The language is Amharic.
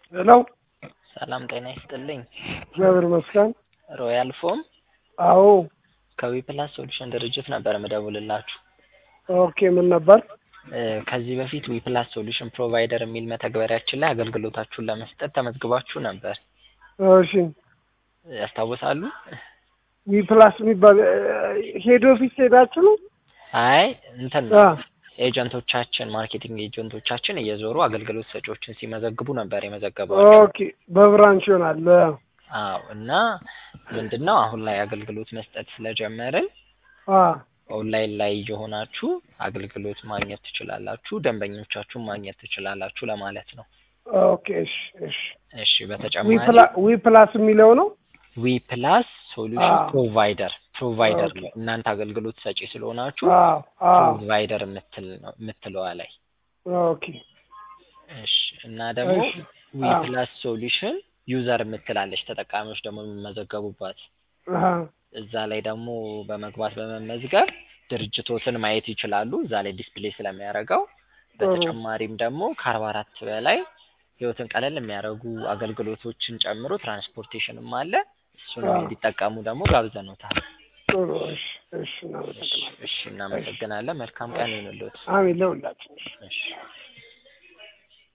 ሄሎ ሰላም ጤና ይስጥልኝ። እግዚአብሔር ይመስገን። ሮያል ፎም አዎ ከዊፕላስ ሶሉሽን ድርጅት ነበር ምደውልላችሁ። ኦኬ ምን ነበር? እ ከዚህ በፊት ዊፕላስ ሶሉሽን ፕሮቫይደር የሚል መተግበሪያችን ላይ አገልግሎታችሁን ለመስጠት ተመዝግባችሁ ነበር። እሺ ያስታውሳሉ? ዊ ፕላስ የሚባል ሄድ ኦፊስ ሄዳችሁ ነው? አይ እንትን አ ኤጀንቶቻችን ማርኬቲንግ ኤጀንቶቻችን እየዞሩ አገልግሎት ሰጪዎችን ሲመዘግቡ ነበር የመዘገቧቸው። ኦኬ በብራንች ይሆናል። አዎ እና ምንድን ነው አሁን ላይ አገልግሎት መስጠት ስለጀመርን አ ኦንላይን ላይ እየሆናችሁ አገልግሎት ማግኘት ትችላላችሁ፣ ደንበኞቻችሁን ማግኘት ትችላላችሁ ለማለት ነው። ኦኬ እሺ እሺ እሺ ዊ በተጨማሪ ፕላ- ዊ ፕላስ የሚለው ነው? ዊ ፕላስ ሶሉሽን አዎ። ፕሮቫይደር ፕሮቫይደር ኦኬ። ነው። እናንተ አገልግሎት ሰጪ ስለሆናችሁ አዎ አዎ ፕሮቫይደር የምትል ነው የምትለዋ ላይ ኦኬ እሺ። እና ደግሞ እሺ ዊ አዎ ፕላስ ሶሉሽን ዩዘር የምትላለች ተጠቃሚዎች ደግሞ የሚመዘገቡባት አሃ እዛ ላይ ደግሞ በመግባት በመመዝገብ ድርጅቶትን ማየት ይችላሉ። እዛ ላይ ዲስፕሌይ ስለሚያደርገው ጥሩ በተጨማሪም ደግሞ ከአርባ አራት በላይ ህይወትን ቀለል የሚያደርጉ አገልግሎቶችን ጨምሮ ትራንስፖርቴሽንም አለ። እሱንም አዎ እንዲጠቀሙ ደግሞ ጋብዘኖታል። ጥሩ እሺ እሺ እሺ እናመሰግናለን። እሺ፣ እሺ እናመሰግናለን። መልካም ቀን እሺ ይሁንልዎት። አሜን ለሁላችን። እሺ